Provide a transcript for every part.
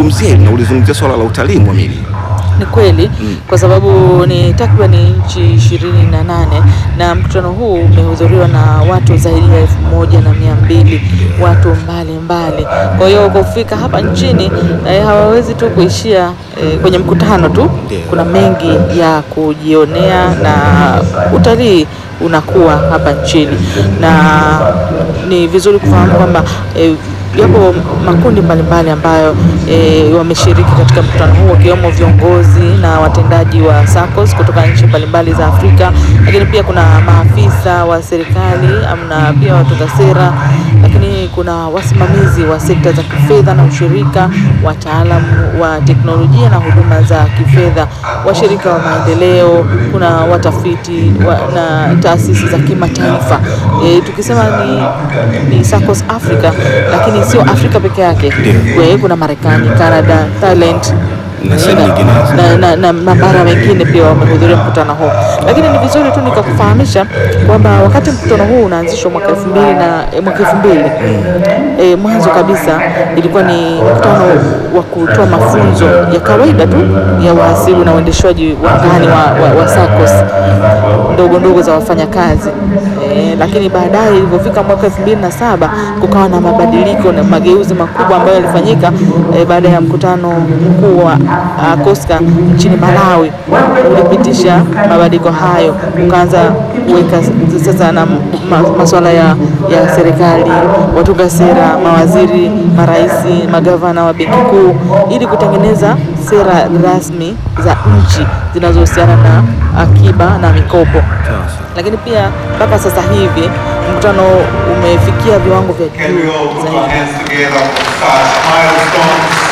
kulizungumzia hili na ulizungumzia swala la utalii Mwamini. Ni kweli kwa sababu ni takriban nchi ishirini na nane na mkutano huu umehudhuriwa na watu zaidi ya elfu moja na mia mbili watu mbalimbali. Kwa hiyo kufika hapa nchini eh, hawawezi tu kuishia eh, kwenye mkutano tu. Ndio. Kuna mengi ya kujionea na utalii unakuwa hapa nchini, na ni vizuri kufahamu kwamba eh, yapo makundi mbalimbali ambayo e, wameshiriki katika mkutano huu wakiwemo viongozi na watendaji wa SACCOS kutoka nchi mbalimbali za Afrika, lakini pia kuna maafisa wa serikali amna pia watunga sera, lakini kuna wasimamizi wa sekta za kifedha na ushirika, wataalamu wa teknolojia na huduma za kifedha, washirika wa maendeleo, kuna watafiti wa, na taasisi za kimataifa. E, tukisema ni, ni SACCOS Africa, lakini sio Afrika peke yake. Kwe- Kuna Marekani, Canada, Thailand Na sehemu nyinginezo. na, na, na mabara mengine pia wamehudhuria mkutano huu, lakini ni vizuri tu nikakufahamisha kwamba wakati mkutano huu unaanzishwa mwaka elfu mbili na eh, mwaka elfu mbili eh, mwanzo kabisa ilikuwa ni mkutano wa kutoa mafunzo ya kawaida tu ya wahasibu na uendeshwaji wa ndani wa, wa, wa SACCOS ndogo ndogo za wafanyakazi eh, lakini baadaye ilivyofika mwaka elfu mbili na saba kukawa na mabadiliko na mageuzi makubwa ambayo yalifanyika eh, baada ya mkutano mkuu wa uh, COSCA nchini Malawi ulipitisha mabadiliko hayo, ukaanza kuweka sasa na ma, masuala ya, ya serikali, watunga sera, mawaziri, maraisi, magavana wa benki kuu ili kutengeneza sera rasmi za nchi zinazohusiana na akiba na mikopo lakini pia mpaka sasa hivi mkutano umefikia viwango vya Can we juu all put our zaidi. hands together for such milestones?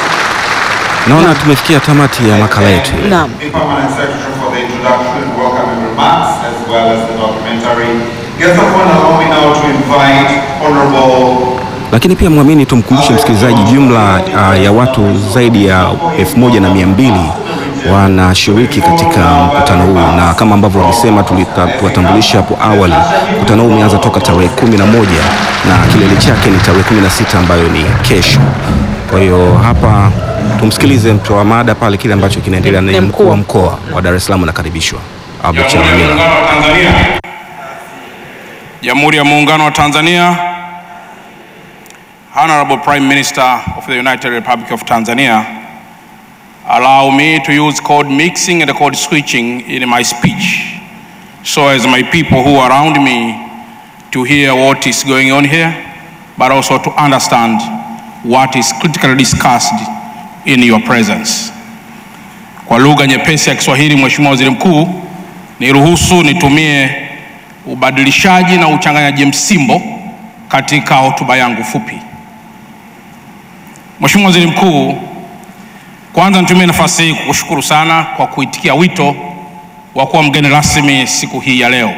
Naona tumefikia tamati ya makala yetu. Naam. The permanent secretary for the introduction and welcoming remarks as well as the documentary. Guest of honor, allow me now to invite Honorable Lakini pia Mwamini, tumkumbushe msikilizaji, jumla uh, ya watu zaidi ya elfu moja na mia mbili wanashiriki katika mkutano huu, na kama ambavyo walisema tuliwatambulisha hapo awali, mkutano huu umeanza toka tarehe kumi na moja na kilele chake ni tarehe kumi na sita ambayo ni kesho. Kwa hiyo hapa tumsikilize mtoa mada pale kile ambacho kinaendelea, Ni na mkuu wa mkuu. mkoa wa Dar es Salaam anakaribishwa Albert Jamhuri ya Chalamila. Muungano wa Tanzania. Jamhuri ya Muungano wa Tanzania. Honorable Prime Minister of the United Republic of Tanzania, allow me to use code mixing and code switching in my speech so as my people who are around me to hear what is going on here, but also to understand what is critically discussed in your presence. Kwa lugha nyepesi ya Kiswahili, Mheshimiwa Waziri Mkuu, niruhusu nitumie ubadilishaji na uchanganyaji msimbo katika hotuba yangu fupi. Mheshimiwa Waziri Mkuu, kwanza nitumie nafasi hii kukushukuru sana kwa kuitikia wito wa kuwa mgeni rasmi siku hii ya leo.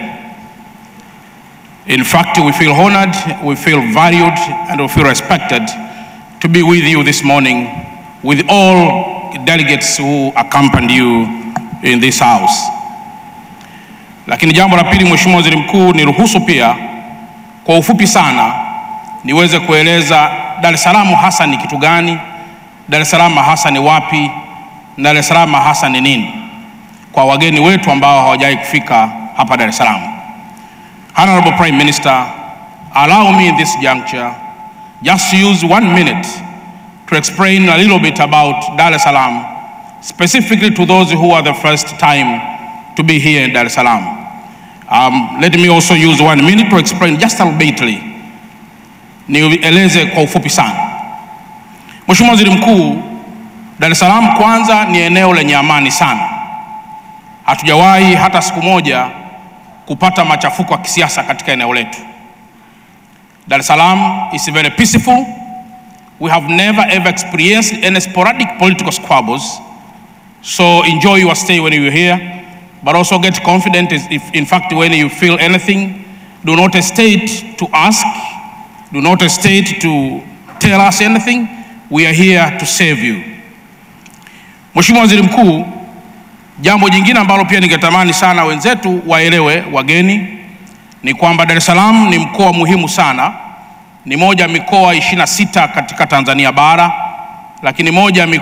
In fact, we feel honored, we feel valued and we feel respected to be with you this morning with all delegates who accompanied you in this house. Lakini jambo la pili, Mheshimiwa Waziri Mkuu, niruhusu pia kwa ufupi sana niweze kueleza Dar es Salaam hasa ni kitu gani, Dar es Salaam hasa ni wapi, na Dar es Salaam hasa ni nini, kwa wageni wetu ambao hawajawahi kufika hapa Dar es Salaam. Honorable Prime Minister, allow me in this juncture just to use one minute to explain a little bit about Dar es Salaam, specifically to those who are the first time to be here in Dar es Salaam. Um, let me also use one minute to explain just a little bitly, nieleze kwa ufupi sana. Mheshimiwa Waziri Mkuu, Dar es Salaam kwanza ni eneo lenye amani sana. Hatujawahi hata siku moja kupata machafuko ya kisiasa katika eneo letu. Dar es Salaam is very peaceful. We have never ever experienced any sporadic political squabbles. So enjoy your stay when you're here, but also get confident if, if in fact when you feel anything, do not hesitate to ask, do not hesitate to tell us anything. We are here to save you. Mheshimiwa Waziri Mkuu, jambo jingine ambalo pia ningetamani sana wenzetu waelewe, wageni, ni kwamba Dar es Salaam ni mkoa muhimu sana, ni moja ya mikoa 26 katika Tanzania bara, lakini moja ya mikoa